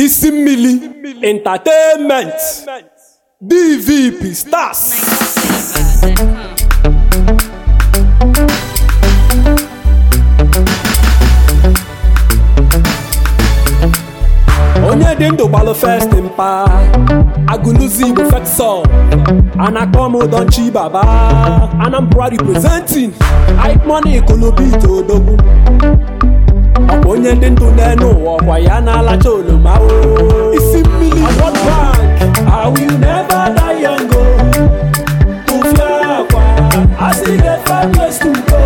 isi mmili entertainment dvp stars onye dị ndụ gbalụ fest mpa agụlụzi igbo fetsọ anakpọ m donchi baba anambra representing hype money kolobit odogwu ọkwa onye dị ndụ n'elu ụwa ọkwa ya na-alacha oloma o isi mmiri World Bank I will never die young o tụfịa akwa asị get five years to go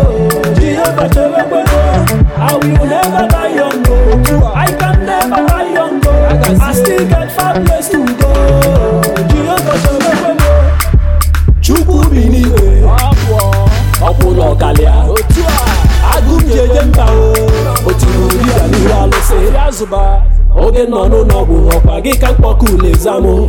Jehova chebe kwego I will never die young o I can never die young o I still get five years to go Jehova chebe kwego Chukwu bi n'igwe ọkwụlụ ọkalịa otu a agụ m ji eje mba o otiri dibịa n'ihu alụsị ya zụba oge nọ n'ụlọ ọgwụ ọkwa gị ka mkpọkụ ụlọ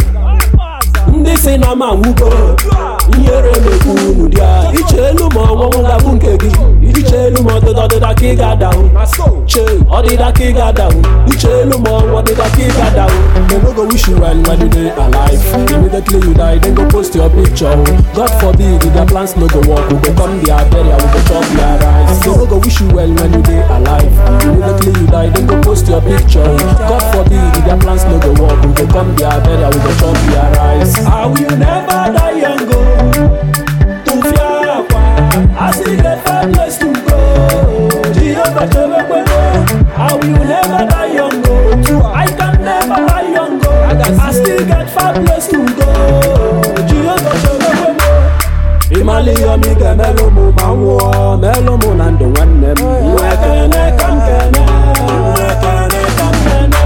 ndị si na ma nwugo ihere na-ekwu unu dị a iche elu ma ọnwụnwụ ga-abụ nke gị iche elu ma ọdịda ọdịda ka ị ga-adahụ che ọdịda ka ị ga-adahụ iche elu ma ọnwụ ọdịda ka ị ga-adahụ dem no go wish you well when you dey alive immediately you die dem go post your picture god forbid if their plans no go work we go come their burial we go chop their rice dem no go wish you well when you dey alive immediately you die dem go post your picture god forbid if their plans no go work we go come their burial we go chop their rice I will never die young o tụfịa akwa asị get five years to go Jehova chebe kwego I will never die young o I can never die young o I still get five years to go Jehova chebe kwego ịmali ihe ọma ị ga-emelụ mụ ma m nwụọ melụ mụ na ndụ nwanne m iwe kene ka m kene iwe kene ka m kene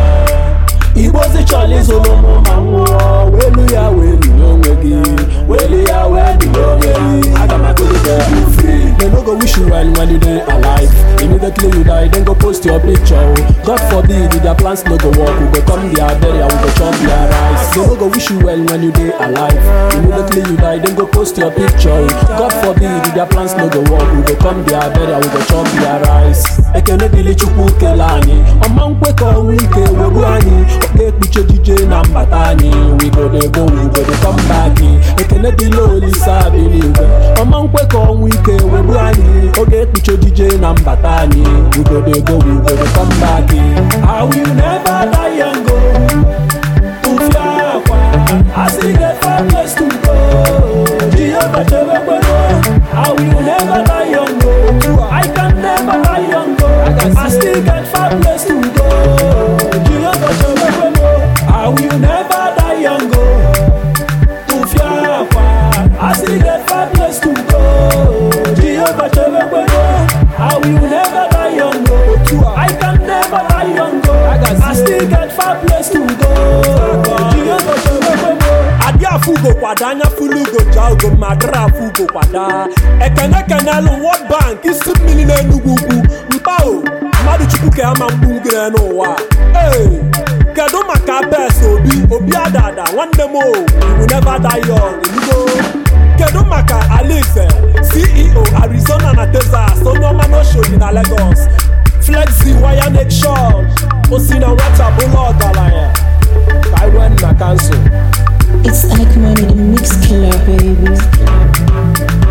igbozi chọrọ ịzụrụ mụ ma m nwụọ welu ya welu onwe gị welu ya welu onwe gị aga m agụlite you free dem no go wish you well when you dey alive immediately you die dem go post your picture o god forbid if their plans no go work we go come their burial we go chop their rice dem no go wish you well when you dey alive immediately you die dem go post your picture o god forbid if their plans no go work we go come their burial we go chop their rice ekene dịrị chukwu kele anyị ọma nkwe ka ọnwụ ike wegbu anyị ọ ga-ekpuchi ejije na mbata anyị wigodego wigodo kọmbaki ekene dịla olisa bi n'igwe ọma nkwe ka ọnwụ ike wegbu anyị ọ ga-ekpuchi ejije na mbata anyị wigodego wigodo kọmbaki I will never die young o tụfịa akwa asị get five years to go Jehova chebe kwego I will never die young o I can never die young o I still get five years to go Jehova chebe kwego I will never die young o tụfịa akwa asị get five years to go Jehova chebe kwego I will never die young o I can never die young o I still get five years to go Jehova chebe kwego adị afụ ugo kwada anya fulu ugo ja ugo ma dịrị afụ ugo kwada ekene kenelu World Bank isi mmiri n'Enugwu ugwu mpa o mmadụ chukwu ka ya ma mgbu ngere n'ụwa ee kedu maka bes obi obi adada nwanne m o you never die young elugo kedu maka alice ceo arizona na texas onye ọma n'oshodi na lagos flexi wire nation osi na nwata bụla ọgaranya ka anyị wee na kansụl It's Ike Money, the mix killer, baby.